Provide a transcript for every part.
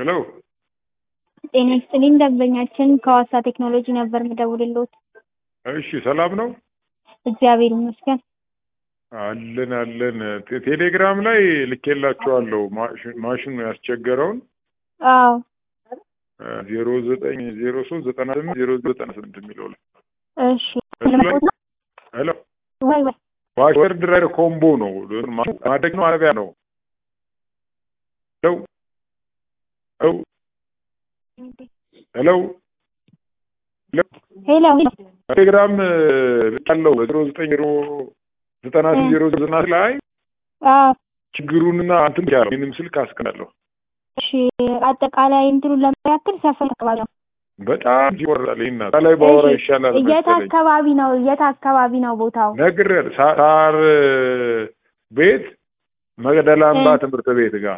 ሄሎ ጤና ይስጥልኝ ደንበኛችን ከሐዋሳ ቴክኖሎጂ ነበር የምደውልልዎት። እሺ ሰላም ነው እግዚአብሔር ይመስገን። አለን አለን ቴ- ቴሌግራም ላይ ልኬላችኋለሁ ማሽ- ማሽኑ ያስቸገረውን አዎ ዜሮ ዘጠኝ ዜሮ ሶስት ዘጠና ስምንት ዜሮ ዘጠና ስምንት የሚለው ላይ እሺ እሱ ላይ- ለመቆጥ ነው ሄሎ ወይ ወይ ዋሽወር ድራይቨር ኮምቦ ነው ማደግ ነው አረቢያ ነው ሄሎ ሄሎ ሄሎ ሄሎ ቴሌግራም ልካለው ዜሮ ዘጠኝ ዜሮ ዘጠና ስምንት ዜሮ ዘጠና ላይ አዎ ችግሩንና እንትን ያለው ይህንም ስልክ አስቀናለሁ እሺ አጠቃላይ እንትኑን ለመያክል ሰፈር አካባቢ ነው። በጣም ይቆርጣል። ይህና ላይ ባወራ ይሻላል የት መሰለኝ። አካባቢ ነው? የት አካባቢ ነው ቦታው? ነግሬያለሁ። ሳ- ሳር ቤት መቅደላ አምባ እ። ትምህርት ቤት ጋር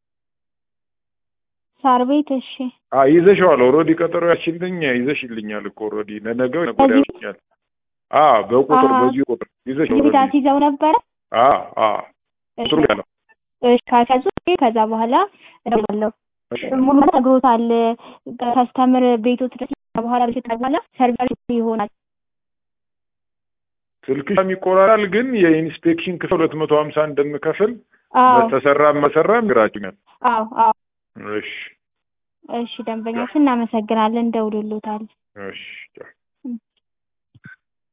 ሳር ቤት። እሺ አ ይዘሽዋል። ኦልሬዲ ቀጠሮ ያችልኝ ይዘሽልኛል እኮ ኦልሬዲ ለነገው ነገ ወዲያ በዚህ- ያልኩኛል። አ በቁጥር አሀ። በዚህ ቁጥር ይዘሽ የቤት ኦልሬዲ አስይዘው ነበረ። አ አ እሺ ቁጥሩ ያለው እሺ ካሰዙ ከዛ በኋላ እደውላለሁ። እሺ። ሙሉ ነግሮታል። ከስተምር ቤቶት ድረስ በኋላ ቤት በኋላ ሰርቨር ይሆናል። ስልክሽ ይቆራራል፣ ግን የኢንስፔክሽን ክፍል ሁለት መቶ ሀምሳ እንደምከፍል አዎ ተሰራም መሰራም ግራችኛል። አዎ አዎ። እሺ እሺ ደንበኛችን እናመሰግናለን። እንደውልሎታል። እሺ